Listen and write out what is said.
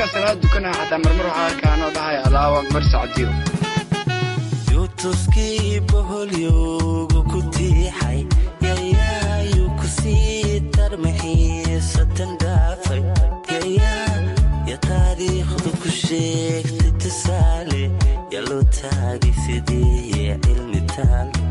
markaan salaad dukanaha xataa marmar waxaa arkaa anoo dhahaya allahu akbar sacdiyo yuutuskii boholyowgu ku tiixay yayaayuu ku sii tarmaxiisatan dhaafay yayaa ya taariikhdu ku sheegtay tusaale yaa loo taagay sidii cilmi taal